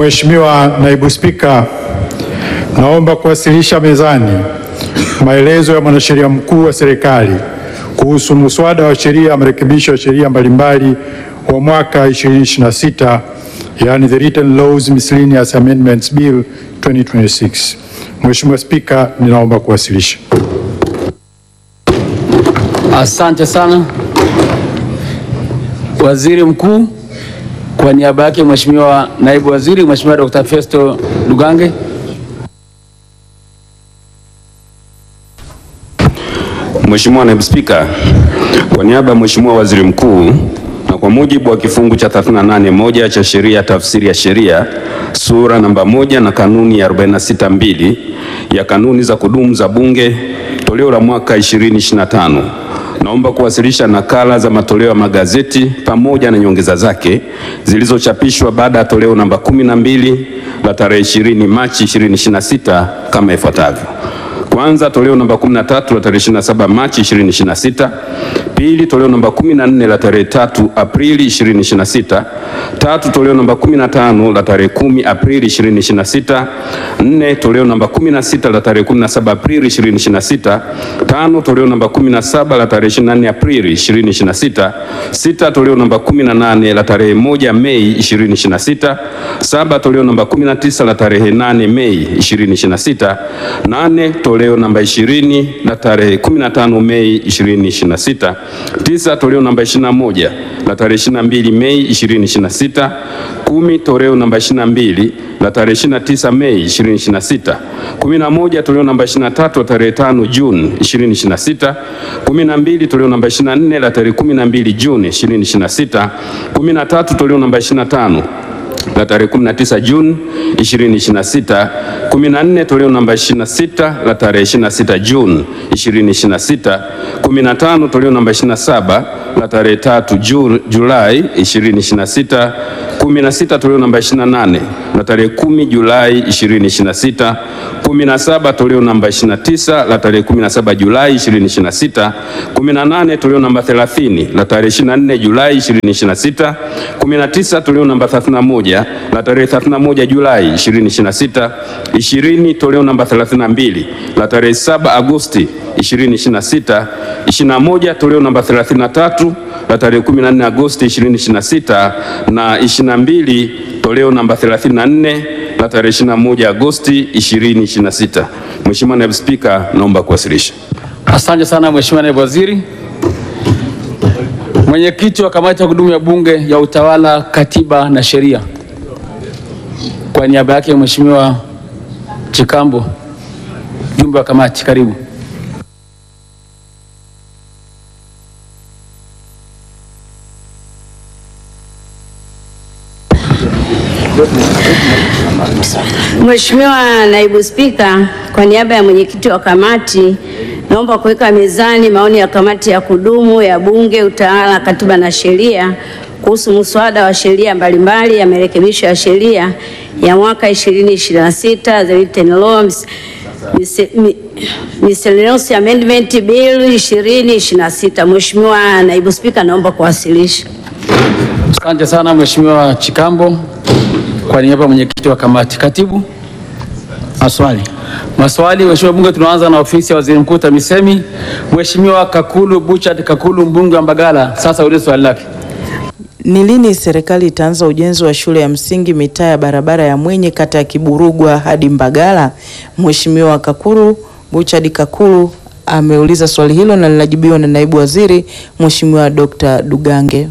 Mheshimiwa Naibu Spika, naomba kuwasilisha mezani maelezo ya mwanasheria mkuu wa serikali kuhusu muswada wa sheria ya marekebisho ya sheria mbalimbali wa mwaka 2026, yani the Written Laws Miscellaneous Amendments Bill 2026. Mheshimiwa Spika, ninaomba kuwasilisha. Asante sana Waziri Mkuu. Kwa niaba yake Mheshimiwa Naibu Waziri, Mheshimiwa Dr. Festo Lugange. Mheshimiwa Naibu Spika, kwa niaba ya Mheshimiwa Waziri Mkuu na kwa mujibu wa kifungu cha 38 moja cha sheria ya tafsiri ya sheria sura namba moja na kanuni ya 46 mbili ya kanuni za kudumu za Bunge toleo la mwaka 2025 naomba kuwasilisha nakala za matoleo ya magazeti pamoja na nyongeza zake zilizochapishwa baada ya toleo namba 12 la tarehe 20 Machi 2026 kama ifuatavyo. Kwanza, toleo namba 13 la tarehe 27 Machi 2026. Pili, toleo namba 14 la tarehe 3 Aprili 2026. Tatu, toleo namba 15 la tarehe 10 Aprili 2026. Nne, toleo namba 16 la tarehe 17 Aprili 2026. Tano, toleo namba 17 la tarehe 24 Aprili 2026. Sita, toleo namba 18 la tarehe 1 Mei 2026. Saba, toleo namba 19 la tarehe 8 Mei 2026. Nane, toleo namba 20 la tarehe 15 Mei 2026. Tisa, toleo namba 21 la tarehe 22 Mei 2026. Kumi, toleo namba 22 la tarehe 29 Mei 2026. Kumi na moja, toleo namba 23 la tarehe 5 Juni 2026. Kumi na mbili, toleo namba 24 la tarehe 12 Juni 2026. Kumi na tatu, toleo namba 25 la tarehe 19 Juni 2026, 14 toleo namba 26 la tarehe 26 Juni 2026, 15 toleo namba 27 la tarehe 3 Ju- Julai 2026, 16 toleo namba 28 la tarehe 10 Julai 2026, 17 toleo namba 29 la tarehe 17 Julai 2026, 18 toleo namba 30 la tarehe 24 Julai 2026, 19 toleo namba 31 la tarehe 31 Julai 2026, 20 toleo namba 32 la tarehe 7 Agosti 2026, 21 toleo namba 33 la tarehe 14 Agosti 2026 na 22 toleo namba 34 la tarehe 21 Agosti 2026. Mheshimiwa Naibu Spika, naomba kuwasilisha. Asante sana Mheshimiwa Naibu Waziri. Mwenyekiti wa kamati ya kudumu ya Bunge ya Utawala, Katiba na Sheria, kwa niaba yake Mheshimiwa Chikambo, mjumbe wa kamati, karibu. Mheshimiwa Naibu Spika, kwa niaba ya mwenyekiti wa kamati naomba kuweka mezani maoni ya kamati ya kudumu ya Bunge, Utawala, Katiba na Sheria kuhusu muswada wa sheria mbalimbali ya marekebisho ya sheria ya mwaka 2026 the written law mis- mis- mi- miscellaneous amendment bill 2026. Mheshimiwa Naibu Spika, naomba kuwasilisha. Asante sana Mheshimiwa Chikambo, kwa niaba ya mwenyekiti wa kamati. Katibu, maswali. Maswali, Mheshimiwa Bunge, tunaanza na ofisi ya Waziri Mkuu TAMISEMI. Mheshimiwa Kakulu Buchard Kakulu, mbunge wa Mbagala, sasa ulize swali lake. Ni lini serikali itaanza ujenzi wa shule ya msingi mitaa ya barabara ya Mwenye kata ya Kiburugwa hadi Mbagala? Mheshimiwa Kakuru Buchard Kakuru ameuliza swali hilo na linajibiwa na naibu waziri Mheshimiwa Dr. Dugange.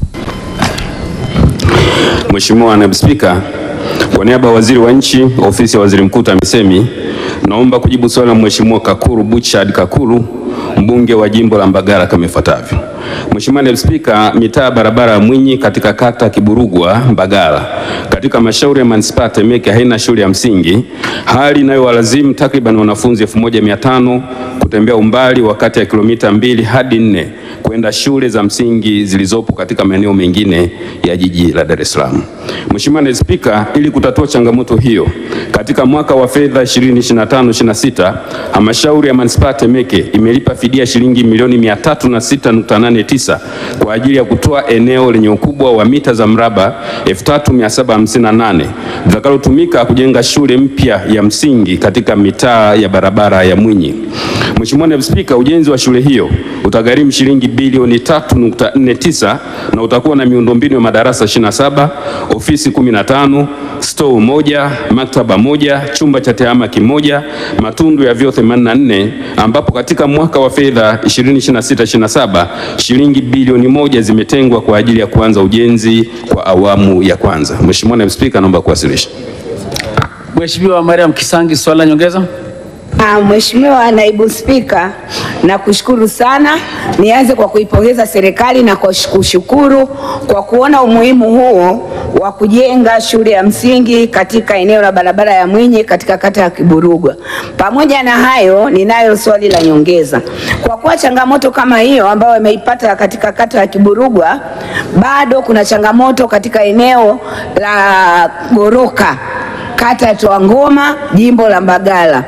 Mheshimiwa Naibu Spika, kwa niaba ya Waziri wa Nchi, Ofisi ya Waziri Mkuu TAMISEMI, naomba kujibu swali la Mheshimiwa Kakuru Buchard Kakuru, mbunge wa jimbo la Mbagala kama ifuatavyo. Mheshimiwa Naibu Spika, mitaa ya barabara ya Mwinyi katika kata Kiburugwa Mbagala katika halmashauri ya manispaa Temeke haina shule ya msingi, hali inayowalazimu takriban wanafunzi 1500 kutembea umbali wa kati ya kilomita mbili hadi nne kwenda shule za msingi zilizopo katika maeneo mengine ya jiji la Dar es Salaam. Mheshimiwa Naibu Spika, ili kutatua changamoto hiyo, katika mwaka wa fedha 2025/26 halmashauri ya manispaa ya Temeke imelipa fidia shilingi milioni 306.89 kwa ajili ya kutoa eneo lenye ukubwa wa mita za mraba 3758 litakalotumika kujenga shule mpya ya msingi katika mitaa ya barabara ya Mwinyi. Mheshimiwa Naibu Spika, ujenzi wa shule hiyo utagharimu shilingi bilioni 3.49 na utakuwa na miundombinu ya madarasa 27, ofisi 15, stoo moja, maktaba moja, chumba cha tehama kimoja, matundu ya vyoo 84, ambapo katika mwaka wa fedha 2026/27 shilingi bilioni moja zimetengwa kwa ajili ya kuanza ujenzi kwa awamu ya kwanza. Mheshimiwa Naibu Spika, naomba kuwasilisha. Mheshimiwa Mariam Kisangi, swali la nyongeza. Ah, Mheshimiwa Naibu Spika, nakushukuru sana. Nianze kwa kuipongeza serikali na kwa kushukuru kwa kuona umuhimu huo wa kujenga shule ya msingi katika eneo la barabara ya Mwinyi katika kata ya Kiburugwa. Pamoja na hayo, ninayo swali la nyongeza. Kwa kuwa changamoto kama hiyo ambayo imeipata katika kata ya Kiburugwa, bado kuna changamoto katika eneo la Goroka, kata ya Toangoma, jimbo la Mbagala.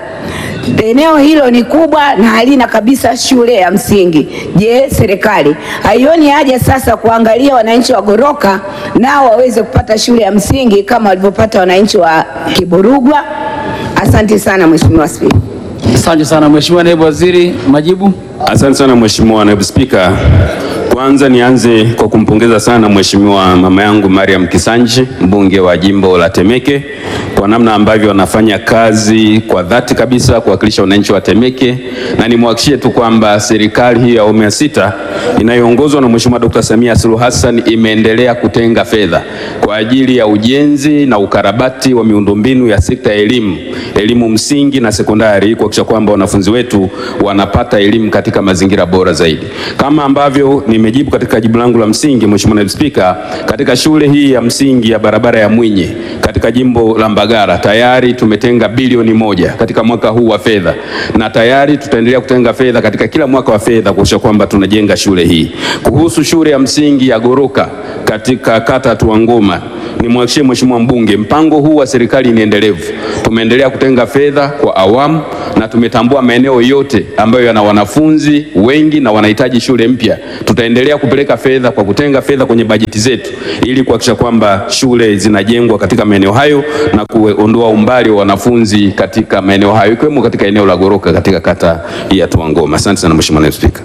Eneo hilo ni kubwa na halina kabisa shule ya msingi. Je, serikali haioni haja sasa kuangalia wananchi wa Goroka nao waweze kupata shule ya msingi kama walivyopata wananchi wa Kiburugwa? Asante sana Mheshimiwa Spika. Asante sana Mheshimiwa Naibu Waziri, majibu. Asante sana Mheshimiwa Naibu Spika. Kwanza nianze kwa kumpongeza sana Mheshimiwa mama yangu Mariam Kisanji, mbunge wa jimbo la Temeke kwa namna ambavyo anafanya kazi kwa dhati kabisa kuwakilisha wananchi wa Temeke, na nimwahakishie tu kwamba serikali hii ya awamu ya sita inayoongozwa na Mheshimiwa Dr. Samia Suluhu Hassan imeendelea kutenga fedha kwa ajili ya ujenzi na ukarabati wa miundombinu ya sekta ya elimu, elimu msingi na sekondari, kuhakikisha kwamba wanafunzi wetu wanapata elimu katika mazingira bora zaidi. Kama ambavyo nimejibu katika jibu langu la msingi, Mheshimiwa Naibu Spika, katika shule hii ya msingi ya barabara ya Mwinyi katika jimbo la Mbagala tayari tumetenga bilioni moja katika mwaka huu wa fedha, na tayari tutaendelea kutenga fedha katika kila mwaka wa fedha kuhakikisha kwamba tunajenga shule hii. Kuhusu shule ya msingi ya Goroka katika kata ya Tuangoma, nimwahakikishie Mheshimiwa mbunge, mpango huu wa serikali ni endelevu. Tumeendelea kutenga fedha kwa awamu na tumetambua maeneo yote ambayo yana wanafunzi wengi na wanahitaji shule mpya. Tutaendelea kupeleka fedha kwa kutenga fedha kwenye bajeti zetu ili kuhakikisha kwamba shule zinajengwa katika maeneo hayo na kuondoa umbali wa wanafunzi katika maeneo hayo ikiwemo katika eneo la Goroka katika kata ya Tuangoma. Asante sana Mheshimiwa Naibu Spika.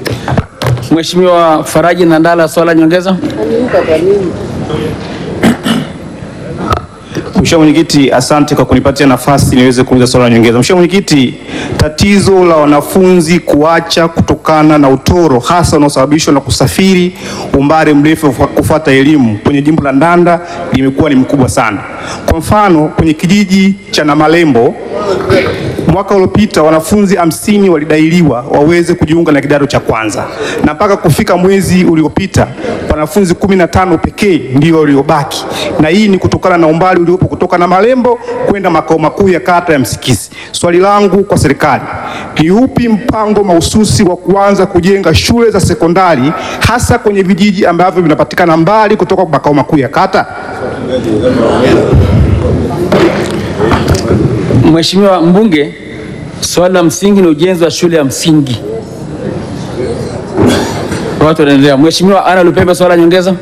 Mheshimiwa Faraji Nandala, swali la nyongeza. Mheshimiwa Mwenyekiti, asante kwa kunipatia nafasi niweze kuuliza swali la nyongeza. Mheshimiwa Mwenyekiti, tatizo la wanafunzi kuacha kutokana na utoro hasa unaosababishwa na kusafiri umbali mrefu kufuata elimu kwenye jimbo la Ndanda limekuwa ni mkubwa sana. Kwa mfano, kwenye kijiji cha Namalembo mwaka uliopita wanafunzi hamsini walidailiwa waweze kujiunga na kidato cha kwanza na mpaka kufika mwezi uliopita wanafunzi kumi na tano pekee ndio waliobaki, na hii ni kutokana na umbali uliopo kutoka na Malembo kwenda makao makuu ya kata ya Msikisi. Swali langu kwa serikali ni upi mpango mahususi wa kuanza kujenga shule za sekondari hasa kwenye vijiji ambavyo vinapatikana mbali kutoka makao makuu ya kata? Mheshimiwa mbunge, swali la msingi ni ujenzi wa shule ya msingi. Watu wanaendelea. Mheshimiwa Ana Lupembe, swali la nyongeza.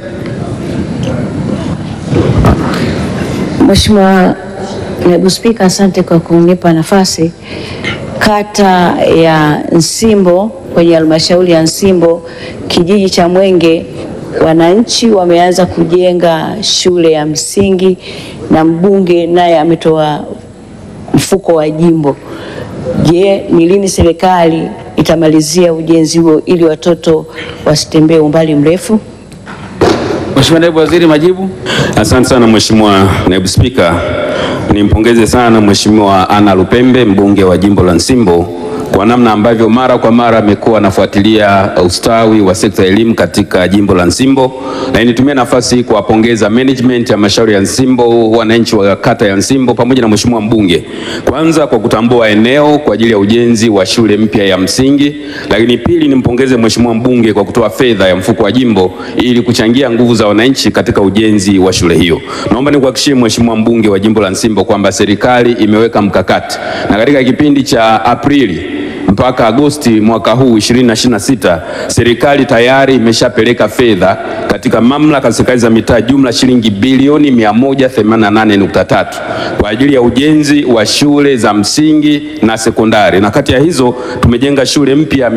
Mheshimiwa Naibu Spika, asante kwa kunipa nafasi. Kata ya Nsimbo kwenye halmashauri ya Nsimbo kijiji cha Mwenge, wananchi wameanza kujenga shule ya msingi na mbunge naye ametoa mfuko wa jimbo. Je, ni lini serikali itamalizia ujenzi huo ili watoto wasitembee umbali mrefu? Mheshimiwa Naibu Waziri, majibu. Asante sana Mheshimiwa Naibu Spika. Nimpongeze sana Mheshimiwa Ana Lupembe mbunge wa jimbo la Nsimbo kwa namna ambavyo mara kwa mara amekuwa anafuatilia ustawi wa sekta ya elimu katika jimbo la Nsimbo, na nitumie nafasi hii kuwapongeza management ya halmashauri ya Nsimbo, wananchi wa kata ya Nsimbo pamoja na mheshimiwa mbunge, kwanza kwa kutambua eneo kwa ajili ya ujenzi wa shule mpya ya msingi, lakini pili nimpongeze mheshimiwa mbunge kwa kutoa fedha ya mfuko wa jimbo ili kuchangia nguvu za wananchi katika ujenzi wa shule hiyo. Naomba nikuhakikishie mheshimiwa mbunge wa jimbo la Nsimbo kwamba serikali imeweka mkakati na katika kipindi cha Aprili mpaka Agosti mwaka huu 2026 serikali tayari imeshapeleka fedha katika mamlaka za serikali za mitaa jumla shilingi bilioni 188.3 kwa ajili ya ujenzi wa shule za msingi na sekondari, na kati ya hizo tumejenga shule mpya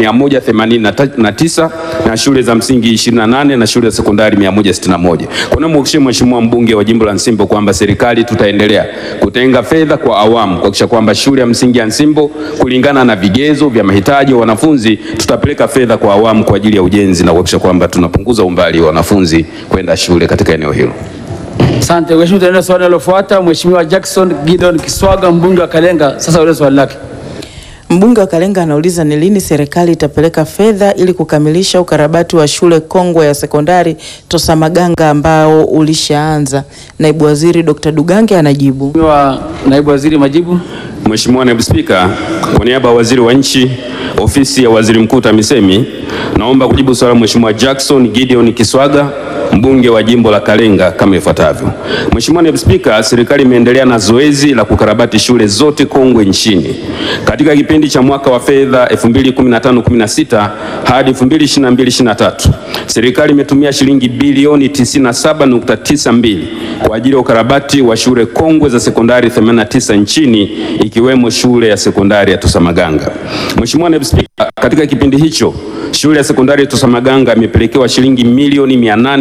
189 na shule za msingi 28 na shule za sekondari 161. Kwa hiyo mhakikishie mheshimiwa mbunge wa jimbo la Nsimbo kwamba serikali tutaendelea kutenga fedha kwa awamu kuhakikisha kwamba shule ya msingi ya Nsimbo kulingana na vigezo vya mahitaji ya wanafunzi tutapeleka fedha kwa awamu kwa ajili ya ujenzi na kuhakikisha kwamba tunapunguza umbali wa wanafunzi kwenda shule katika eneo hilo. Asante mheshimiwa. Tunaenda swali linalofuata. Mheshimiwa Jackson Gideon Kiswaga mbunge wa Kalenga, sasa ulize swali lake. Mbunge wa Kalenga anauliza ni lini serikali itapeleka fedha ili kukamilisha ukarabati wa shule kongwe ya sekondari Tosamaganga ambao ulishaanza. Naibu Waziri Dr. Dugange anajibu. Mheshimiwa naibu waziri, majibu. Mheshimiwa Naibu Spika, kwa niaba ya Waziri wa Nchi, Ofisi ya Waziri Mkuu TAMISEMI, naomba kujibu swali la Mheshimiwa Jackson Gideon Kiswaga mbunge wa jimbo la Kalenga kama ifuatavyo. Mheshimiwa Naibu Spika, serikali imeendelea na zoezi la kukarabati shule zote kongwe nchini. Katika kipindi cha mwaka wa fedha 2015-16 hadi 2022-23, serikali imetumia shilingi bilioni 97.92 kwa ajili ya ukarabati wa shule kongwe za sekondari 89 nchini ikiwemo shule ya sekondari ya Tosamaganga. Mheshimiwa Naibu Spika, katika kipindi hicho shule ya sekondari ya Tosamaganga imepelekewa shilingi milioni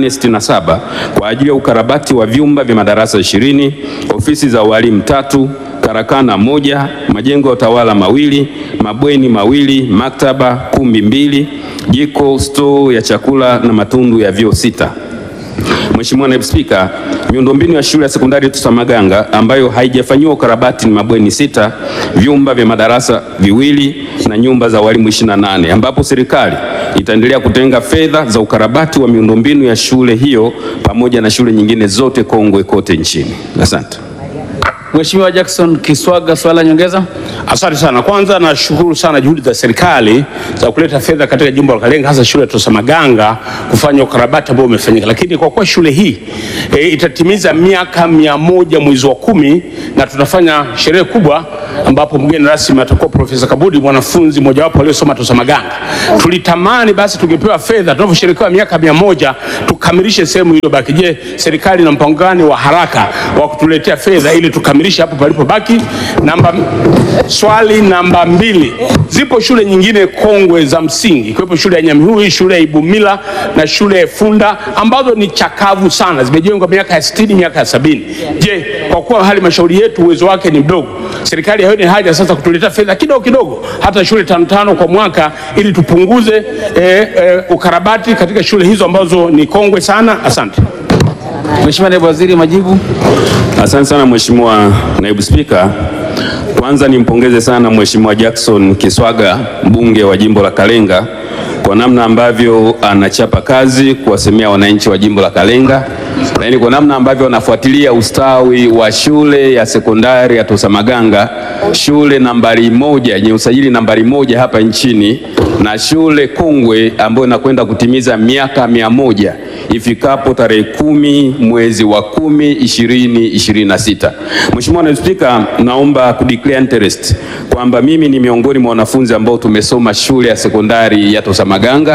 867 kwa ajili ya ukarabati wa vyumba vya madarasa 20, ofisi za walimu tatu, karakana moja, majengo ya utawala mawili, mabweni mawili, maktaba, kumbi mbili, jiko, stoo ya chakula na matundu ya vyoo sita. Mheshimiwa Naibu Spika, miundombinu ya shule ya sekondari Tosamaganga ambayo haijafanyiwa ukarabati ni mabweni sita, vyumba vya madarasa viwili na nyumba za walimu 28 ambapo serikali itaendelea kutenga fedha za ukarabati wa miundombinu ya shule hiyo pamoja na shule nyingine zote kongwe kote nchini. Asante. Mheshimiwa Jackson Kiswaga, swali la nyongeza. Asante sana. Kwanza nashukuru sana juhudi za serikali za kuleta fedha katika jimbo la Kalenga, hasa shule ya Tosamaganga kufanya ukarabati ambao umefanyika, lakini kwa kuwa shule hii e, itatimiza miaka mia moja mwezi wa kumi na tutafanya sherehe kubwa ambapo mgeni rasmi atakuwa Profesa Kabudi, mwanafunzi mojawapo aliyosoma Tosamaganga. Tulitamani basi tungepewa fedha tunaposherehekea miaka mia moja tukamilishe sehemu iliyobaki. Je, serikali ina mpango gani wa haraka wa kutuletea fedha ili tukamilishe hapo palipobaki? Namba Swali namba mbili, zipo shule nyingine kongwe za msingi ikiwepo shule ya Nyamihui, shule ya Ibumila na shule ya Funda ambazo ni chakavu sana, zimejengwa miaka ya sitini, miaka ya sabini. Je, kwa kuwa halmashauri yetu uwezo wake ni mdogo, serikali haioni haja sasa kutuletea fedha kidogo kidogo, hata shule tano tano kwa mwaka, ili tupunguze eh, eh, ukarabati katika shule hizo ambazo ni kongwe sana? Asante. Mheshimiwa naibu waziri, majibu. Asante sana Mheshimiwa Naibu Spika. Kwanza nimpongeze sana Mheshimiwa Jackson Kiswaga mbunge wa jimbo la Kalenga kwa namna ambavyo anachapa kazi kuwasemea wananchi wa jimbo la Kalenga, lakini kwa namna ambavyo anafuatilia ustawi wa shule ya sekondari ya Tosamaganga, shule nambari moja yenye usajili nambari moja hapa nchini na shule kongwe ambayo inakwenda kutimiza miaka mia moja ifikapo tarehe kumi mwezi wa kumi ishirini ishirini na sita. Mheshimiwa Naibu Spika, naomba kudeclare interest kwamba mimi ni miongoni mwa wanafunzi ambao tumesoma shule ya sekondari ya Tosamaganga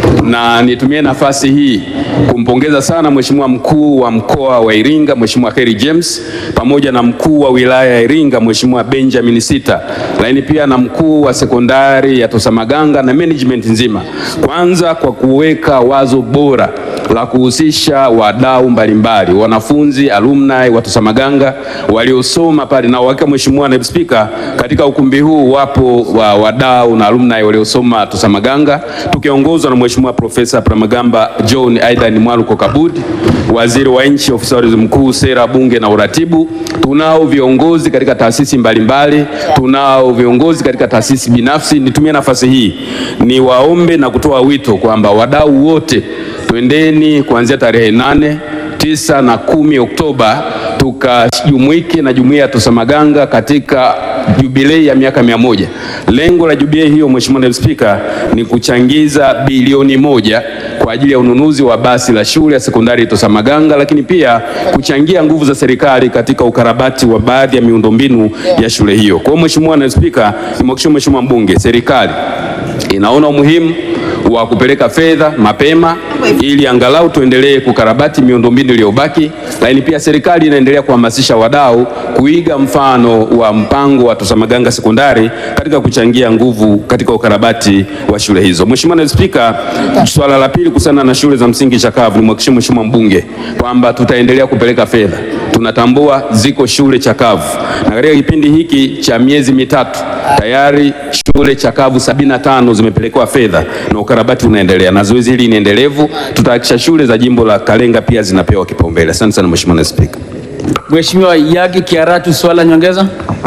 na nitumie nafasi hii kumpongeza sana Mheshimiwa mkuu wa mkoa wa Iringa Mheshimiwa Kheri James pamoja na mkuu wa wilaya ya Iringa Mheshimiwa Benjamin Sita, lakini pia na mkuu wa sekondari ya Tosamaganga na management nzima, kwanza kwa kuweka wazo bora la kuhusisha wadau mbalimbali, wanafunzi alumni wa Tosamaganga waliosoma pale, na uhakika Mheshimiwa Naibu Spika, katika ukumbi huu wapo wa wadau na alumni waliosoma Tosamaganga tukiongozwa na Mheshimiwa Profesa Palamagamba John Aidan Mwaluko Kabudi, waziri wa nchi ofisi ya waziri mkuu, sera, bunge na uratibu. Tunao viongozi katika taasisi mbalimbali, tunao viongozi katika taasisi binafsi. Nitumie nafasi hii niwaombe na kutoa wito kwamba wadau wote twendeni kuanzia tarehe nane tisa na kumi Oktoba tukajumuike na jumuiya ya Tosamaganga katika jubilei ya miaka mia moja. Lengo la jubilei hiyo, Mheshimiwa Naibu Spika, ni kuchangiza bilioni moja kwa ajili ya ununuzi wa basi la shule ya sekondari Tosamaganga, lakini pia kuchangia nguvu za serikali katika ukarabati wa baadhi ya miundombinu ya shule hiyo. Kwa hiyo Mheshimiwa Naibu Spika, nimhakikishie Mheshimiwa mbunge, serikali inaona umuhimu wa kupeleka fedha mapema ili angalau tuendelee kukarabati miundombinu iliyobaki, lakini pia serikali inaendelea kuhamasisha wadau kuiga mfano wa mpango wa Tosamaganga sekondari katika kuchangia nguvu katika ukarabati wa shule hizo. Mheshimiwa Naibu Spika, swala la pili kuhusiana na shule za msingi chakavu, nimhakikishie Mheshimiwa mbunge kwamba tutaendelea kupeleka fedha. Tunatambua ziko shule chakavu na katika kipindi hiki cha miezi mitatu tayari shule chakavu sabini na tano zimepelekewa fedha na ukarabati unaendelea, na zoezi hili ni endelevu. Tutahakikisha shule za jimbo la Kalenga pia zinapewa kipaumbele. Asante sana Mheshimiwa Naibu Spika. Mheshimiwa Yagi Kiaratu, swala nyongeza.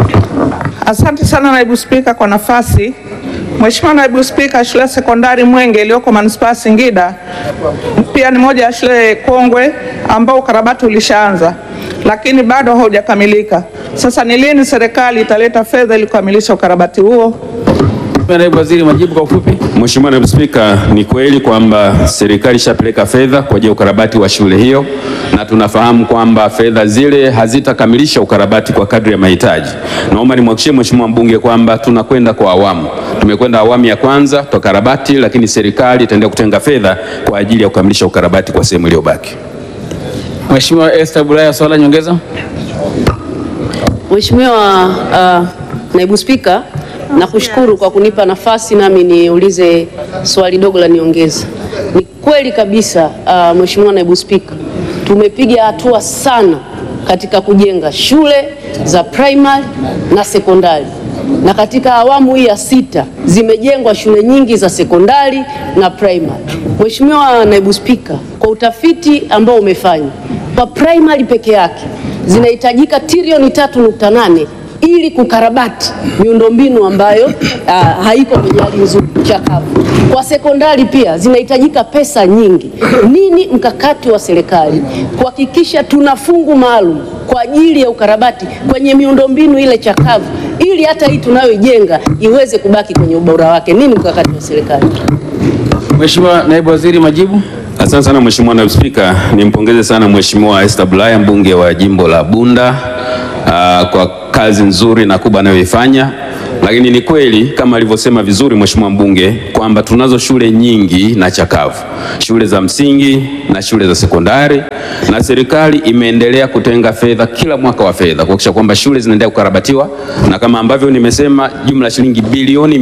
Asante sana naibu spika kwa nafasi. Mheshimiwa naibu spika, shule ya sekondari Mwenge iliyoko manispaa ya Singida pia ni moja ya shule kongwe ambao ukarabati ulishaanza lakini bado haujakamilika. Sasa ni lini serikali italeta fedha ili kukamilisha ukarabati huo? Mheshimiwa Naibu Waziri, majibu kwa ufupi. Mheshimiwa Naibu Spika, ni kweli kwamba serikali ishapeleka fedha kwa ajili ya ukarabati wa shule hiyo, na tunafahamu kwamba fedha zile hazitakamilisha ukarabati kwa kadri ya mahitaji. Naomba nimhakikishie Mheshimiwa mbunge kwamba tunakwenda kwa awamu. Tumekwenda awamu ya kwanza tukarabati, lakini serikali itaendelea kutenga fedha kwa ajili ya kukamilisha ukarabati kwa sehemu iliyobaki. Mheshimiwa Esther Bulaya, swala nyongeza. Mheshimiwa uh, Naibu Spika, nakushukuru kwa kunipa nafasi nami niulize swali dogo la niongeza. Ni kweli kabisa uh, Mheshimiwa Naibu Spika, tumepiga hatua sana katika kujenga shule za primary na sekondari, na katika awamu hii ya sita zimejengwa shule nyingi za sekondari na primary. Mheshimiwa Naibu Spika, kwa utafiti ambao umefanya kwa primary peke yake zinahitajika trilioni tatu nukta nane ili kukarabati miundombinu ambayo uh, haiko kwenye hali nzuri chakavu. Kwa sekondari pia zinahitajika pesa nyingi. Nini mkakati wa serikali kuhakikisha tuna fungu maalum kwa ajili ya ukarabati kwenye miundombinu ile chakavu ili hata hii tunayoijenga iweze kubaki kwenye ubora wake? Nini mkakati wa serikali? Mheshimiwa Naibu Waziri, majibu. Asante sana Mheshimiwa Naibu Spika, nimpongeze sana Mheshimiwa Esther Bulaya mbunge wa jimbo la Bunda aa, kwa kazi nzuri na kubwa anayoifanya, lakini ni kweli kama alivyosema vizuri Mheshimiwa mbunge kwamba tunazo shule nyingi na chakavu, shule za msingi na shule za sekondari, na serikali imeendelea kutenga fedha kila mwaka wa fedha kuhakikisha kwamba shule zinaendelea kukarabatiwa, na kama ambavyo nimesema, jumla ya shilingi bilioni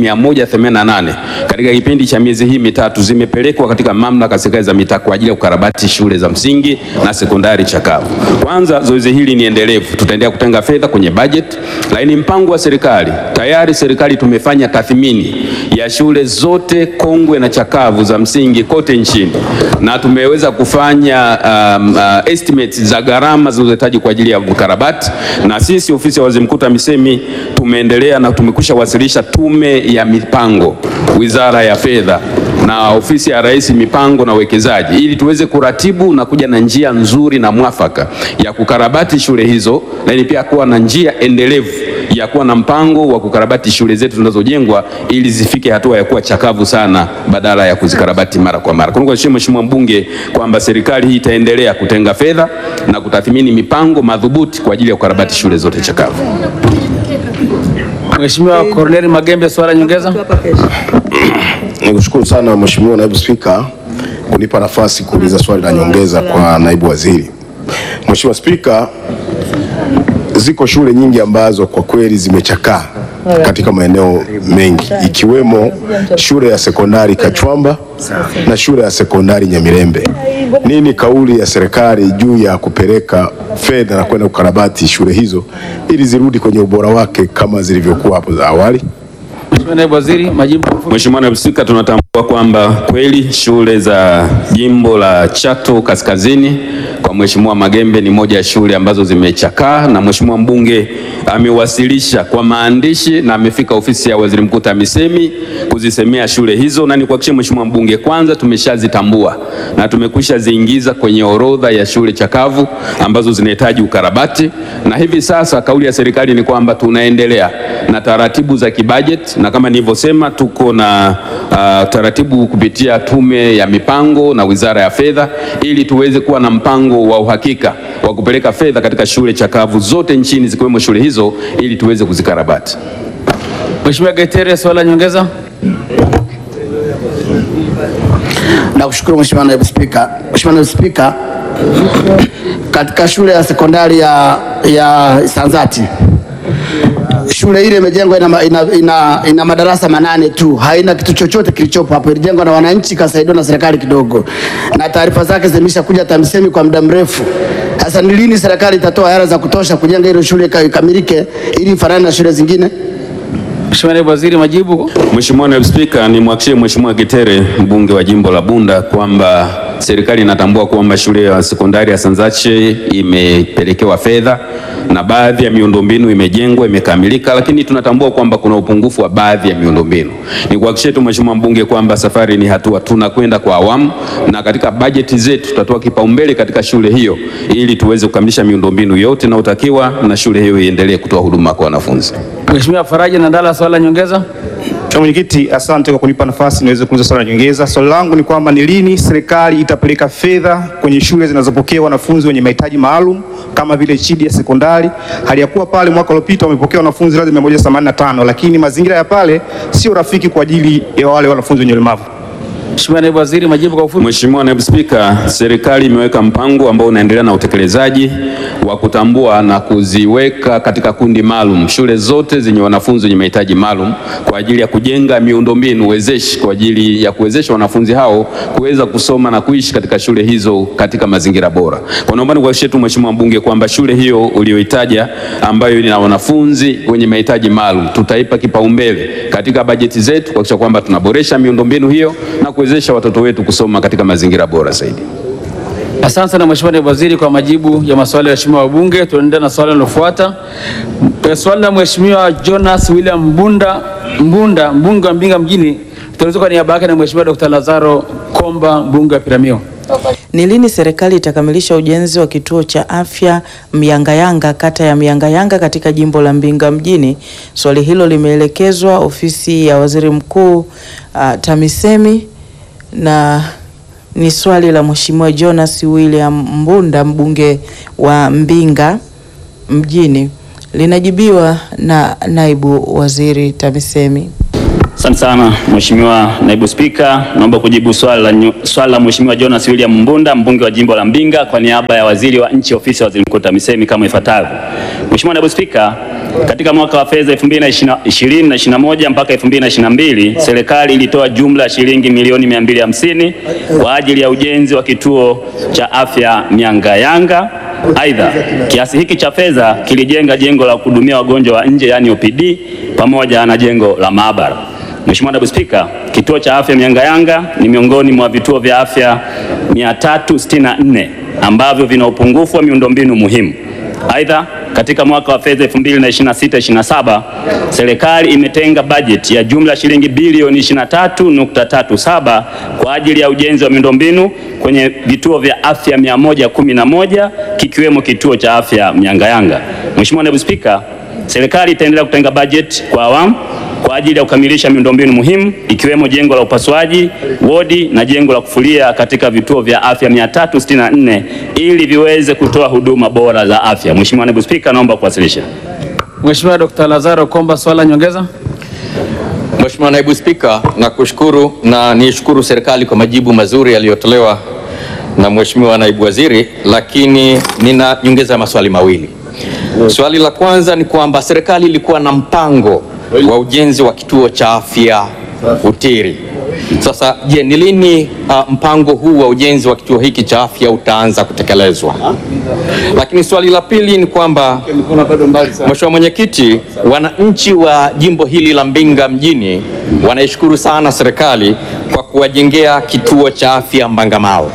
188 katika kipindi cha miezi hii mitatu zimepelekwa katika mamlaka za serikali za mitaa kwa ajili ya kukarabati shule za msingi na sekondari chakavu. Kwanza, zoezi hili ni endelevu, tutaendelea kutenga fedha kwenye budget, lakini mpango wa serikali tayari, serikali tumefanya tathmini ya shule zote kongwe na chakavu za msingi kote nchini na tumeweza kufanya um, uh, estimates za gharama zinazohitaji kwa ajili ya ukarabati, na sisi ofisi ya waziri mkuu TAMISEMI tumeendelea na tumekwisha wasilisha tume ya mipango wizara ya fedha na ofisi ya rais mipango na uwekezaji ili tuweze kuratibu na kuja na njia nzuri na mwafaka ya kukarabati shule hizo, lakini pia kuwa na njia endelevu ya kuwa na mpango wa kukarabati shule zetu zinazojengwa ili zifike hatua ya kuwa chakavu sana badala ya kuzikarabati mara kwa mara. Kwa hiyo Mheshimiwa mbunge kwamba serikali hii itaendelea kutenga fedha na kutathmini mipango madhubuti kwa ajili ya kukarabati shule zote chakavu. Mheshimiwa Corneli Magembe, swala nyongeza. Nikushukuru sana Mheshimiwa Naibu Spika kunipa nafasi kuuliza swali la nyongeza kwa naibu waziri. Mheshimiwa Spika, ziko shule nyingi ambazo kwa kweli zimechakaa katika maeneo mengi ikiwemo shule ya sekondari Kachwamba na shule ya sekondari Nyamirembe. Nini kauli ya serikali juu ya kupeleka fedha na kwenda kukarabati shule hizo ili zirudi kwenye ubora wake kama zilivyokuwa hapo za awali? Mheshimiwa Naibu Waziri, majibu. Mheshimiwa Naibu Spika, tunatambua kwamba kweli shule za jimbo la Chato Kaskazini kwa Mheshimiwa Magembe ni moja ya shule ambazo zimechakaa na Mheshimiwa mbunge amewasilisha kwa maandishi na amefika ofisi ya Waziri Mkuu TAMISEMI kuzisemea shule hizo, na nikuhakikishie Mheshimiwa mbunge, kwanza tumeshazitambua na tumekwisha ziingiza kwenye orodha ya shule chakavu ambazo zinahitaji ukarabati, na hivi sasa kauli ya serikali ni kwamba tunaendelea na taratibu za kibajeti, na kama nilivyosema tuko na uh, taratibu kupitia Tume ya Mipango na Wizara ya Fedha ili tuweze kuwa na mpango wa uhakika wa kupeleka fedha katika shule chakavu zote nchini zikiwemo shule hizo ili tuweze kuzikarabati. Mheshimiwa Getere, swali la nyongeza. Nakushukuru Mheshimiwa Naibu Spika. Mheshimiwa Naibu Spika, katika shule ya sekondari ya, ya Sanzati shule ile imejengwa ina, ina, ina, ina madarasa manane tu, haina kitu chochote kilichopo hapo. Ilijengwa na wananchi, ikasaidiwa na serikali kidogo, na taarifa zake zimeshakuja TAMISEMI kwa muda mrefu. Sasa ni lini serikali itatoa hela za kutosha kujenga ile shule ika- ikamilike ili ifanane na shule zingine? Mheshimiwa Naibu Waziri, majibu. Mheshimiwa Naibu Spika, nimwahakikishie Mheshimiwa Getere mbunge wa jimbo la Bunda kwamba serikali inatambua kwamba shule ya sekondari ya Sanzache imepelekewa fedha na baadhi ya miundombinu imejengwa imekamilika, lakini tunatambua kwamba kuna upungufu wa baadhi ya miundombinu. Nikuhakikishie tu Mheshimiwa mbunge kwamba safari ni hatua, tunakwenda kwa awamu na katika bajeti zetu tutatoa kipaumbele katika shule hiyo ili tuweze kukamilisha miundombinu yote inayotakiwa na shule hiyo iendelee kutoa huduma kwa wanafunzi. Mheshimiwa Faraja Nandala, swali la nyongeza. Mheshimiwa Mwenyekiti, asante kwa kunipa nafasi niweze kuuliza swali la nyongeza. Swali langu ni kwamba ni lini serikali itapeleka fedha kwenye shule zinazopokea wanafunzi wenye mahitaji maalum kama vile Chidi ya sekondari, hali ya kuwa pale mwaka uliopita wamepokea wanafunzi lazima 185 lakini mazingira ya pale sio rafiki kwa ajili ya wale wanafunzi wenye ulemavu. Mheshimiwa Naibu Waziri, majibu kwa ufupi. Mheshimiwa Naibu Spika, serikali imeweka mpango ambao unaendelea na utekelezaji wa kutambua na kuziweka katika kundi maalum shule zote zenye wanafunzi wenye mahitaji maalum kwa ajili ya kujenga miundombinu wezeshi kwa ajili ya kuwezesha wanafunzi hao kuweza kusoma na kuishi katika shule hizo katika mazingira bora. Kwa naomba nikuhakikishie tu Mheshimiwa mbunge kwamba shule hiyo uliyoitaja ambayo ina wanafunzi wenye mahitaji maalum tutaipa kipaumbele katika bajeti zetu kuhakikisha kwamba tunaboresha miundombinu hiyo na kuwezesha watoto wetu kusoma katika mazingira bora zaidi. Asante sana Mheshimiwa Naibu Waziri kwa majibu ya maswali ya waheshimiwa wabunge. Tunaendelea na swali linalofuata. Eh, Swali la Mheshimiwa Jonas William Mbunda, Mbunda mbunge wa Mbinga mjini tunaulizwa kwa niaba yake na Mheshimiwa Dr. Lazaro Komba mbunge wa Piramio. Ni lini serikali itakamilisha ujenzi wa kituo cha afya Myangayanga kata ya Myangayanga katika jimbo la Mbinga mjini? Swali hilo limeelekezwa ofisi ya Waziri Mkuu uh, TAMISEMI na ni swali la Mheshimiwa Jonas William Mbunda mbunge wa Mbinga mjini. Linajibiwa na naibu waziri TAMISEMI. Asante sana Mheshimiwa Naibu Spika, naomba kujibu swali la, nyu- swali la Mheshimiwa Jonas William Mbunda mbunge wa jimbo la Mbinga kwa niaba ya waziri wa nchi ofisi ya waziri mkuu TAMISEMI kama ifuatavyo. Mheshimiwa Naibu Spika, katika mwaka wa fedha 2020 na 21 mpaka 2022 serikali ilitoa jumla ya shilingi milioni 250 kwa ajili ya ujenzi wa kituo cha afya Myangayanga. Aidha, kiasi hiki cha fedha kilijenga jengo la kuhudumia wagonjwa wa nje yaani OPD pamoja na jengo la maabara. Mheshimiwa Naibu Spika, kituo cha afya Myangayanga ni miongoni mwa vituo vya afya 364 ambavyo vina upungufu wa miundombinu muhimu. Aidha, katika mwaka wa fedha 2026/27 serikali imetenga bajeti ya jumla ya shilingi bilioni 23.37 kwa ajili ya ujenzi wa miundombinu kwenye vituo vya afya 111 kikiwemo kituo cha afya Myangayanga. Mheshimiwa Naibu Spika, serikali itaendelea kutenga bajeti kwa awamu kwa ajili ya kukamilisha miundombinu muhimu ikiwemo jengo la upasuaji, wodi na jengo la kufulia katika vituo vya afya 364 ili viweze kutoa huduma bora za afya. Mheshimiwa Naibu Spika, naomba kuwasilisha. Mheshimiwa Dr. Lazaro Komba, swali la nyongeza. Mheshimiwa Naibu Spika, nakushukuru na niishukuru serikali kwa majibu mazuri yaliyotolewa na Mheshimiwa Naibu Waziri, lakini nina nyongeza maswali mawili. Swali la kwanza ni kwamba serikali ilikuwa na mpango wa ujenzi wa kituo cha afya Utiri Sasa je, ni lini uh, mpango huu wa ujenzi wa kituo hiki cha afya utaanza kutekelezwa? Lakini swali la pili ni kwamba Mheshimiwa Mwenyekiti, wananchi wa jimbo hili la Mbinga mjini wanaishukuru sana serikali kwa kuwajengea kituo cha afya Mbangamao,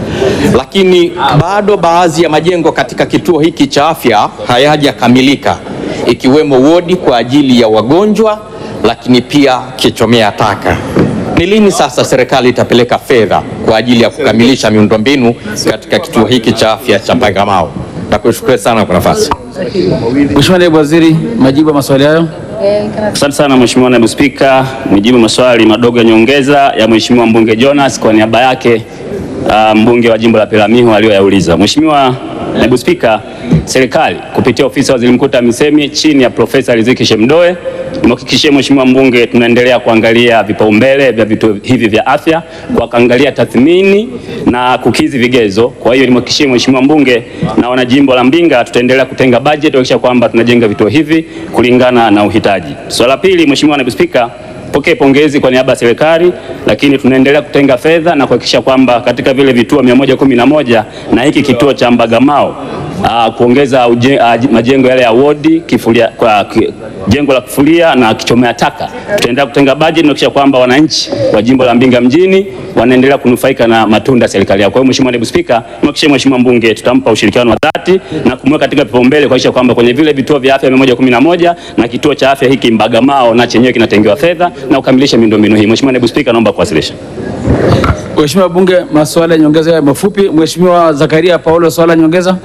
lakini bado baadhi ya majengo katika kituo hiki cha afya hayajakamilika ikiwemo wodi kwa ajili ya wagonjwa, lakini pia kichomea taka. Ni lini sasa serikali itapeleka fedha kwa ajili ya kukamilisha miundombinu katika kituo hiki cha afya cha Mbangamao? Nakushukuru sana kwa nafasi. Mheshimiwa Naibu Waziri, majibu ya maswali hayo. Asante sana Mheshimiwa Naibu Spika, nijibu maswali madogo ya nyongeza ya Mheshimiwa mbunge Jonas kwa niaba yake uh, mbunge wa jimbo la Peramiho aliyoyauliza. Mheshimiwa Naibu Spika, serikali kupitia ofisi ya Waziri Mkuu TAMISEMI chini ya Profesa Riziki Shemdoe nimhakikishie Mheshimiwa mbunge tunaendelea kuangalia vipaumbele vya vituo hivi vya afya kwa kuangalia tathmini na kukizi vigezo. Kwa hiyo nimhakikishie Mheshimiwa mbunge na wanajimbo la Mbinga tutaendelea kutenga bajeti kuhakikisha kwamba tunajenga vituo hivi kulingana na uhitaji. Swala la pili, Mheshimiwa Naibu Spika, pokee pongezi kwa niaba ya serikali, lakini tunaendelea kutenga fedha na kuhakikisha kwamba katika vile vituo 111 na hiki kituo cha Mbagamao aa, kuongeza uje, aa, majengo yale ya wodi kifulia, kwa ki, jengo la kufulia na kichomea taka. Tutaendelea kutenga bajeti na kuhakikisha kwamba wananchi wa jimbo la Mbinga mjini wanaendelea kunufaika na matunda ya serikali yao. Kwa hiyo Mheshimiwa Naibu Spika, nimhakikishie Mheshimiwa mbunge tutampa ushirikiano wa dhati na kumweka katika vipaumbele kuhakikisha kwamba kwenye vile vituo vya afya 111 na kituo cha afya hiki Mbagamao na chenyewe kinatengewa fedha na kukamilisha miundombinu hii. Mheshimiwa Naibu Spika, naomba kuwasilisha. Mheshimiwa Bunge, maswali ya nyongeza ya mafupi. Mheshimiwa Zakaria Paulo, swali la nyongeza.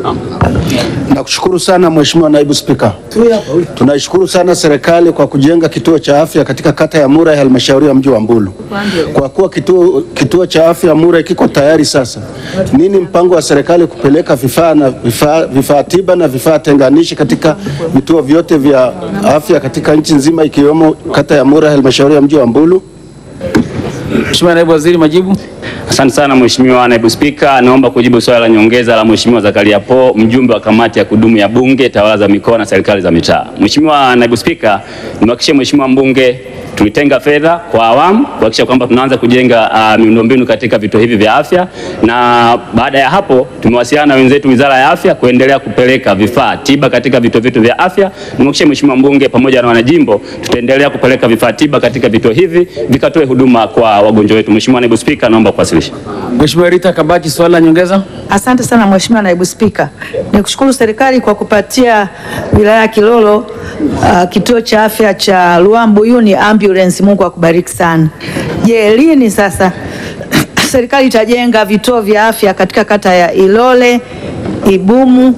Nakushukuru sana Mheshimiwa Naibu Spika. Tunaishukuru sana serikali kwa kujenga kituo cha afya katika kata ya Mura ya halmashauri ya mji wa Mbulu. Kwa kuwa kituo, kituo cha afya Mura kiko tayari sasa, nini mpango wa serikali kupeleka vifaa na vifaa, vifaa tiba na vifaa tenganishi katika vituo vyote vya afya katika nchi nzima ikiwemo kata ya Mura ya halmashauri ya mji wa Mbulu? Mheshimiwa Naibu Waziri, majibu. Asante sana Mheshimiwa Naibu Spika, naomba kujibu swali la nyongeza la Mheshimiwa Zakaria Po, mjumbe wa kamati ya kudumu ya Bunge, tawala za mikoa na serikali za mitaa. Mheshimiwa Naibu Spika, nimhakikishie Mheshimiwa mbunge tulitenga fedha kwa awamu kuhakikisha kwamba tunaanza kujenga uh, miundombinu katika vituo hivi vya afya, na baada ya hapo tumewasiliana na wenzetu Wizara ya Afya kuendelea kupeleka vifaa tiba katika vituo vyetu vya afya. Nimhakikishie Mheshimiwa mbunge pamoja na wanajimbo tutaendelea kupeleka vifaa tiba katika vituo hivi vikatoe huduma kwa wagonjwa wetu. Mheshimiwa Naibu Spika, naomba kuwasilisha. Mheshimiwa Rita Kabaki, swali la nyongeza. Asante sana Mheshimiwa Naibu Spika. Nikushukuru serikali kwa kupatia wilaya ya Kilolo uh, kituo cha afya cha Luambuyuni ambulance. Mungu akubariki sana. Je, lini sasa serikali itajenga vituo vya afya katika kata ya Ilole, Ibumu,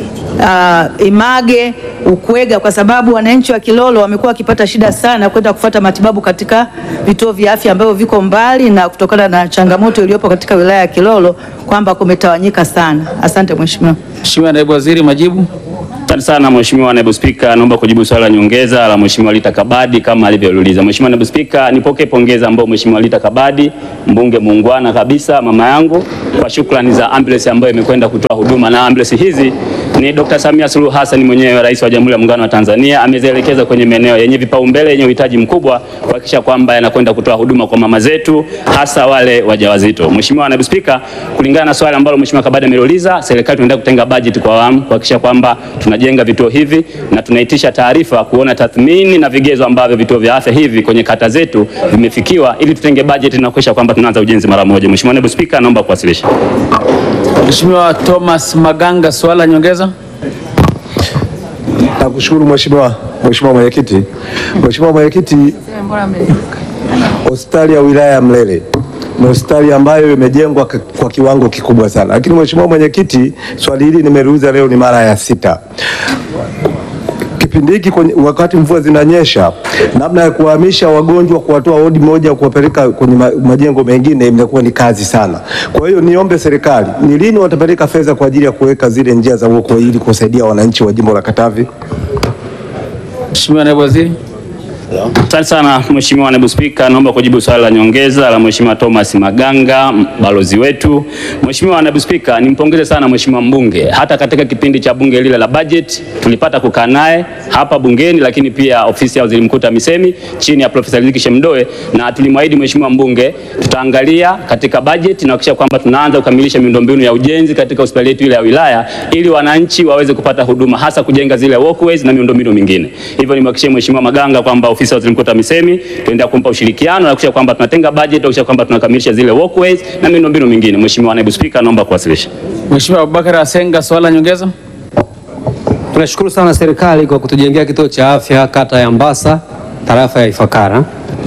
uh, Image, Ukwega kwa sababu wananchi wa Kilolo wamekuwa wakipata shida sana kwenda kufuata matibabu katika vituo vya afya ambavyo viko mbali na kutokana na changamoto iliyopo katika wilaya ya Kilolo kwamba kumetawanyika sana. Asante Mheshimiwa. Mheshimiwa Naibu Waziri, majibu. Asante sana Mheshimiwa Naibu Spika, naomba kujibu swali la nyongeza la Mheshimiwa Lita Kabadi kama alivyouliza. Mheshimiwa Naibu Spika, nipokee pongeza ambao Mheshimiwa Lita Kabadi, mbunge muungwana kabisa, mama yangu, kwa shukrani za ambulance ambayo imekwenda kutoa huduma, na ambulance hizi ni Dr. Samia Suluhu Hassan mwenyewe, Rais wa Jamhuri ya Muungano wa Tanzania, amezielekeza kwenye maeneo yenye vipaumbele yenye uhitaji mkubwa kuhakikisha kwamba yanakwenda kutoa huduma kwa mama zetu, hasa wale wajawazito. Mheshimiwa Naibu Spika, kulingana na swali ambalo Mheshimiwa Kabadi ameuliza, serikali tunaendelea kutenga bajeti kwa awamu kuhakikisha kwamba tunajenga vituo hivi na tunaitisha taarifa kuona tathmini na vigezo ambavyo vituo vya afya hivi kwenye kata zetu vimefikiwa ili tutenge bajeti na kuhakikisha kwamba tunaanza ujenzi mara moja. Mheshimiwa Naibu Spika, naomba kuwasilisha. Mheshimiwa Thomas Maganga, swali la nyongeza. Nakushukuru Mheshimiwa Mheshimiwa Mwenyekiti. Mheshimiwa Mwenyekiti, hospitali ya wilaya ya Mlele ni hospitali ambayo imejengwa k- kwa kiwango kikubwa sana, lakini Mheshimiwa Mwenyekiti, swali hili nimeliuliza leo ni mara ya sita kipindi hiki kwenye- wakati mvua zinanyesha, namna ya kuhamisha wagonjwa kuwatoa wodi moja kuwapeleka kwenye ma- majengo mengine imekuwa ni kazi sana. Kwa hiyo niombe serikali, ni lini watapeleka fedha kwa ajili ya kuweka zile njia za uokoaji ili kusaidia wananchi wa jimbo la Katavi? Mheshimiwa Naibu Waziri. Asante sana Mheshimiwa Naibu Spika, naomba kujibu swali la nyongeza la Mheshimiwa Thomas Maganga, m- balozi wetu. Mheshimiwa Naibu Spika, nimpongeze sana Mheshimiwa mbunge. Hata katika kipindi cha bunge lile la budget tulipata kukaa naye hapa bungeni, lakini pia ofisi ya Waziri Mkuu TAMISEMI chini ya Profesa Riziki Shemdoe, na tulimwahidi Mheshimiwa mbunge tutaangalia katika budget na kuhakikisha kwamba tunaanza kukamilisha miundombinu ya ujenzi katika hospitali yetu ile ya wilaya ili wananchi waweze kupata huduma hasa kujenga zile walkways na miundombinu mingine. Hivyo nimhakikishie Mheshimiwa Maganga kwamba ofisi ya Waziri Mkuu TAMISEMI tunaendelea kumpa ushirikiano na kuhakikisha kwamba tunatenga budget na kuhakikisha kwamba tunakamilisha zile walkways na miundombinu mingine. Mheshimiwa Naibu Spika, naomba kuwasilisha. Mheshimiwa Abubakar Asenga, swali la nyongeza. Tunashukuru sana serikali kwa kutujengea kituo cha afya kata ya Mbasa, tarafa ya Ifakara,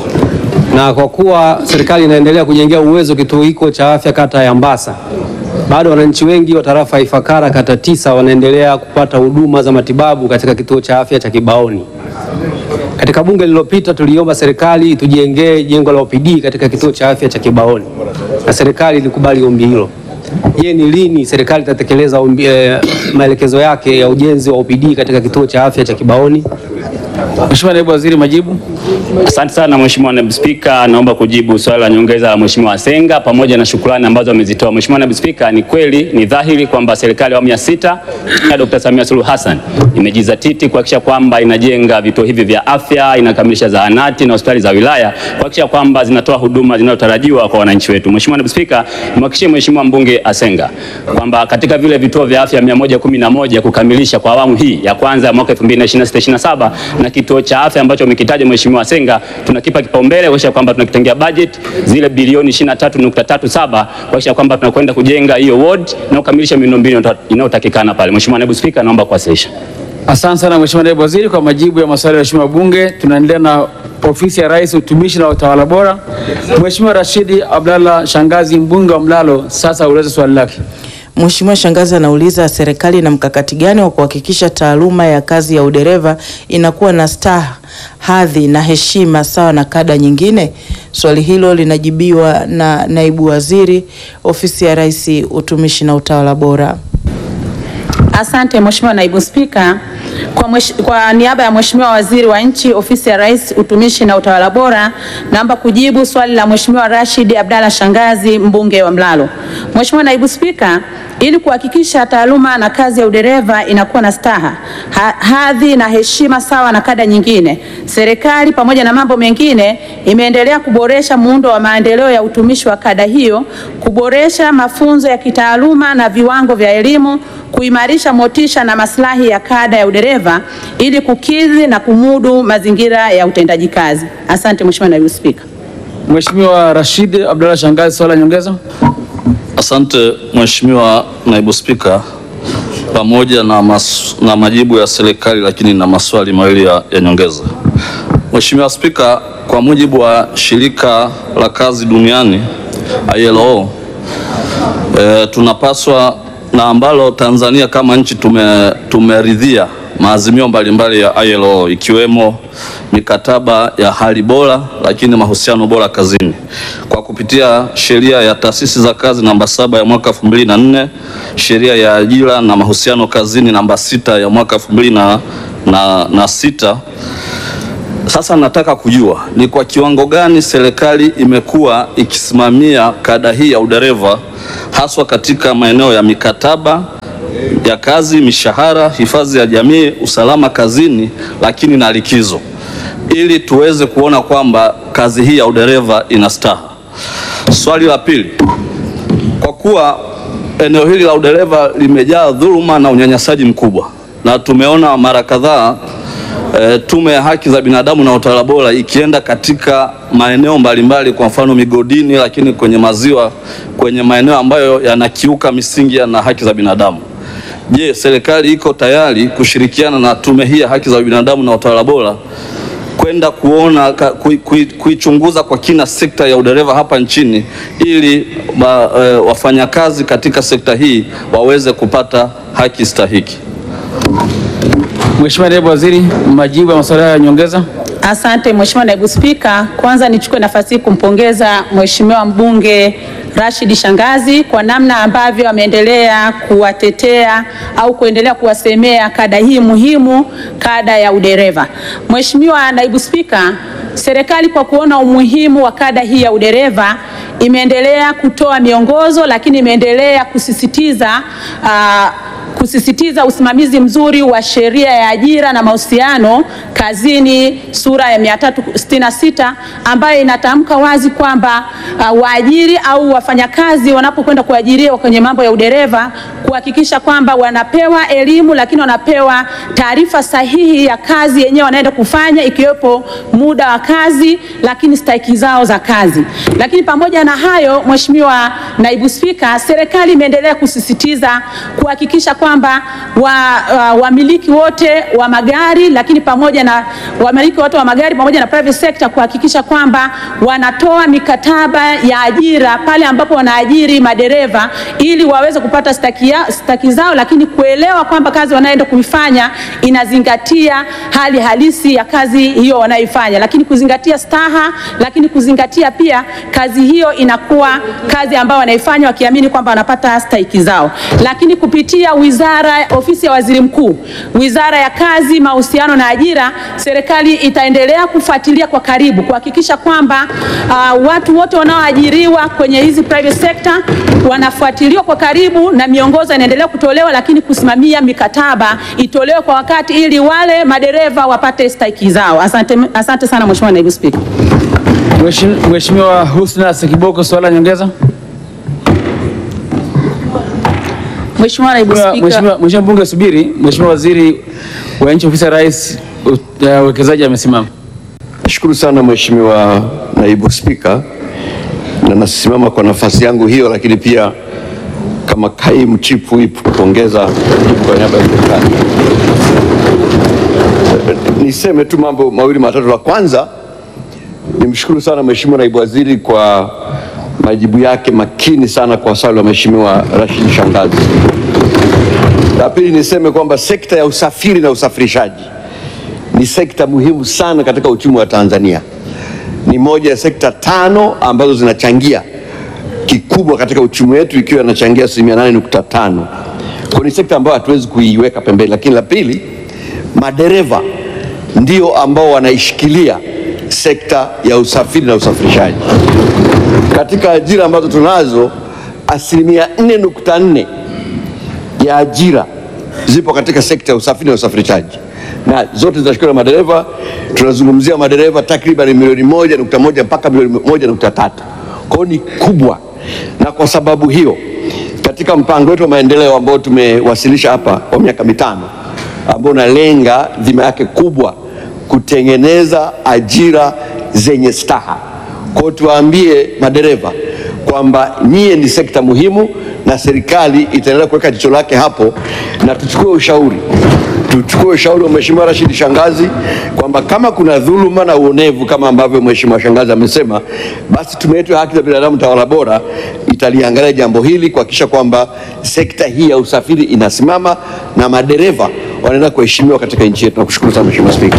na kwa kuwa serikali inaendelea kujengea uwezo kituo hiko cha afya kata ya Mbasa, bado wananchi wengi wa tarafa ya Ifakara kata tisa wanaendelea kupata huduma za matibabu katika kituo cha afya cha Kibaoni. Katika bunge lililopita tuliomba serikali itujengee jengo la OPD katika kituo cha afya cha Kibaoni na serikali ilikubali ombi hilo. Je, ni lini serikali itatekeleza ombi- eh, maelekezo yake ya ujenzi wa OPD katika kituo cha afya cha Kibaoni? Mheshimiwa Naibu Waziri, majibu. Asante sana Mheshimiwa Naibu Spika, naomba kujibu swali la nyongeza la Mheshimiwa Senga pamoja na shukrani ambazo amezitoa. Mheshimiwa Naibu Spika, ni kweli ni dhahiri kwamba serikali ya awamu ya sita ya Dr. Samia Suluhu Hassan imejizatiti kuhakikisha kwamba inajenga vituo hivi vya afya, inakamilisha zahanati na hospitali za wilaya kuhakikisha kwamba zinatoa huduma zinazotarajiwa kwa wananchi wetu. Mheshimiwa Naibu Spika, nimhakikishie Mheshimiwa mbunge Asenga kwamba katika vile vituo vya afya 111 kukamilisha kwa awamu hii ya kwanza ya mwaka 2026/27 na kituo cha afya ambacho umekitaja Mheshimiwa Senga tunakipa kipaumbele kuhakikisha kwamba tunakitengea budget zile bilioni 23.37 kuhakikisha kwamba tunakwenda kujenga hiyo ward na kukamilisha miundombinu inayotakikana pale. Mheshimiwa Naibu Spika, naomba kuwasilisha. Asante sana Mheshimiwa Naibu Waziri kwa majibu ya maswali ya Mheshimiwa Bunge. Tunaendelea na ofisi ya Rais, utumishi na utawala bora. Mheshimiwa Rashidi Abdalla Shangazi, mbunge wa Mlalo, sasa ueleze swali lake. Mheshimiwa Shangazi anauliza serikali ina mkakati gani wa kuhakikisha taaluma ya kazi ya udereva inakuwa na staha, hadhi na heshima sawa na kada nyingine? Swali hilo linajibiwa na naibu waziri ofisi ya Rais, utumishi na utawala bora. Asante Mheshimiwa Naibu Spika. Kwa, mwesh, kwa niaba ya Mheshimiwa Waziri wa Nchi, Ofisi ya Rais, Utumishi na Utawala Bora, naomba kujibu swali la Mheshimiwa Rashid Abdalla Shangazi, mbunge wa Mlalo. Mheshimiwa Naibu Spika, ili kuhakikisha taaluma na kazi ya udereva inakuwa na staha, ha, hadhi na heshima sawa na kada nyingine, serikali pamoja na mambo mengine imeendelea kuboresha muundo wa maendeleo ya utumishi wa kada hiyo, kuboresha mafunzo ya kitaaluma na viwango vya elimu, kuimarisha motisha na maslahi ya kada ya udereva ili kukidhi na kumudu mazingira ya utendaji kazi. Asante Mheshimiwa Naibu Spika. Mheshimiwa Rashid Abdalla Shangazi, swali la nyongeza. Asante Mheshimiwa Naibu Spika, pamoja na, mas, na majibu ya serikali, lakini na maswali mawili ya, ya nyongeza. Mheshimiwa Spika, kwa mujibu wa shirika la kazi duniani ILO, e, tunapaswa na ambalo Tanzania kama nchi tume, tumeridhia maazimio mbalimbali ya ILO ikiwemo mikataba ya hali bora lakini mahusiano bora kazini kwa kupitia sheria ya taasisi za kazi namba saba ya mwaka 2004, sheria ya ajira na mahusiano kazini namba sita ya mwaka 2000 na, na sita. Sasa nataka kujua ni kwa kiwango gani serikali imekuwa ikisimamia kada hii ya udereva haswa katika maeneo ya mikataba ya kazi, mishahara, hifadhi ya jamii, usalama kazini, lakini na likizo, ili tuweze kuona kwamba kazi hii ya udereva ina staha. Swali la pili, kwa kuwa eneo hili la udereva limejaa dhuluma na unyanyasaji mkubwa, na tumeona mara kadhaa e, Tume ya Haki za Binadamu na Utawala Bora ikienda katika maeneo mbalimbali, kwa mfano migodini, lakini kwenye maziwa, kwenye maeneo ambayo yanakiuka misingi na haki za binadamu. Je, serikali iko tayari kushirikiana na tume hii ya haki za binadamu na utawala bora kwenda kuona kuichunguza kui, kui kwa kina sekta ya udereva hapa nchini ili ba, e, wafanyakazi katika sekta hii waweze kupata haki stahiki. Mheshimiwa Naibu Waziri, majibu ya maswali ya nyongeza. Asante Mheshimiwa Naibu Spika, kwanza nichukue nafasi hii kumpongeza Mheshimiwa mbunge Rashid Shangazi kwa namna ambavyo ameendelea kuwatetea au kuendelea kuwasemea kada hii muhimu, kada ya udereva. Mheshimiwa Naibu Spika, serikali kwa kuona umuhimu wa kada hii ya udereva imeendelea kutoa miongozo, lakini imeendelea kusisitiza uh, kusisitiza usimamizi mzuri wa sheria ya ajira na mahusiano kazini sura ya 366 ambayo inatamka wazi kwamba uh, waajiri au wafanyakazi wanapokwenda kuajiriwa kwenye mambo ya udereva kuhakikisha kwamba wanapewa elimu, lakini wanapewa taarifa sahihi ya kazi yenyewe wanaenda kufanya, ikiwepo muda wa kazi, lakini stahiki zao za kazi. Lakini pamoja na hayo, Mheshimiwa Naibu Spika, serikali imeendelea kusisitiza kuhakikisha kwamba wamiliki wa wote wa magari lakini pamoja na wamiliki wote wa magari pamoja na private sector kuhakikisha kwamba wanatoa mikataba ya ajira pale ambapo wanaajiri madereva ili waweze kupata staki, ya, staki zao, lakini kuelewa kwamba kazi wanayoenda kuifanya inazingatia hali halisi ya kazi hiyo wanayoifanya, lakini kuzingatia staha, lakini kuzingatia pia kazi hiyo inakuwa kazi ambayo wanaifanya wakiamini kwamba wanapata stahiki zao, lakini kupitia wizara, ofisi ya waziri mkuu, wizara ya kazi, mahusiano na ajira, serikali itaendelea kufuatilia kwa karibu kuhakikisha kwamba uh, watu wote wanaoajiriwa kwenye hizi private sector wanafuatiliwa kwa karibu na miongozo inaendelea kutolewa, lakini kusimamia mikataba itolewe kwa wakati ili wale madereva wapate stahiki zao. Asante, asante sana Mheshimiwa Naibu Spika. Mheshimiwa Husna Sekiboko, swali la nyongeza. Mheshimiwa Naibu Spika. Mheshimiwa Mheshimiwa Mbunge subiri. Mheshimiwa Waziri wa Nchi Ofisi ya Rais Uwekezaji amesimama. Nashukuru sana Mheshimiwa Naibu Spika, na nasimama kwa nafasi yangu hiyo, lakini pia kama kaimu chief whip kupongeza jibu kwa niaba ya serikali. Niseme tu mambo mawili matatu. La kwanza nimshukuru sana Mheshimiwa Naibu Waziri kwa majibu yake makini sana kwa swali la Mheshimiwa Rashid Shangazi. La pili niseme kwamba sekta ya usafiri na usafirishaji ni sekta muhimu sana katika uchumi wa Tanzania. Ni moja ya sekta tano ambazo zinachangia kikubwa katika uchumi wetu ikiwa inachangia asilimia nane nukta tano. Kwa ni sekta ambayo hatuwezi kuiweka pembeni. Lakini la pili, madereva ndio ambao wanaishikilia sekta ya usafiri na usafirishaji. Katika ajira ambazo tunazo, asilimia nne nukta nne ya ajira zipo katika sekta ya usafiri na usafirishaji na zote zinashikiliwa na madereva. Tunazungumzia madereva takriban milioni moja nukta moja mpaka milioni moja nukta tatu. Kwa hiyo ni kubwa, na kwa sababu hiyo katika mpango wetu wa maendeleo ambao tumewasilisha hapa kwa miaka mitano ambao unalenga dhima yake kubwa kutengeneza ajira zenye staha. Kwa hiyo tuwaambie madereva kwamba nyie ni sekta muhimu na serikali itaendelea kuweka jicho lake hapo, na tuchukue ushauri tuchukue ushauri wa Mheshimiwa Rashid Shangazi kwamba kama kuna dhuluma na uonevu kama ambavyo Mheshimiwa Shangazi amesema, basi tume yetu ya haki za binadamu tawala bora italiangalia jambo hili kuhakikisha kwamba sekta hii ya usafiri inasimama na madereva wanaenda kuheshimiwa katika nchi yetu. Nakushukuru sana Mheshimiwa Spika.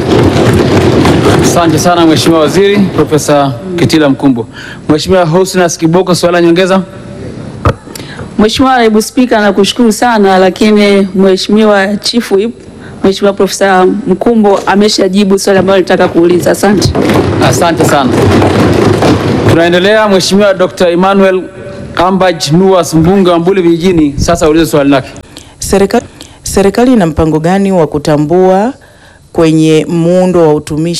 Asante sana Mheshimiwa Waziri Profesa Kitila Mkumbo. Mheshimiwa Husna Sekiboko, swali la nyongeza. Mheshimiwa Naibu Spika, nakushukuru sana lakini Mheshimiwa Chief Whip Mheshimiwa Profesa Mkumbo ameshajibu swali ambalo nilitaka kuuliza. Asante. Asante sana. Tunaendelea. Mheshimiwa Dr. Emmanuel Ambaj Nuwas, mbunge wa Mbuli Vijijini, sasa ulize swali lake. Serikali, serikali ina mpango gani wa kutambua kwenye muundo wa utumishi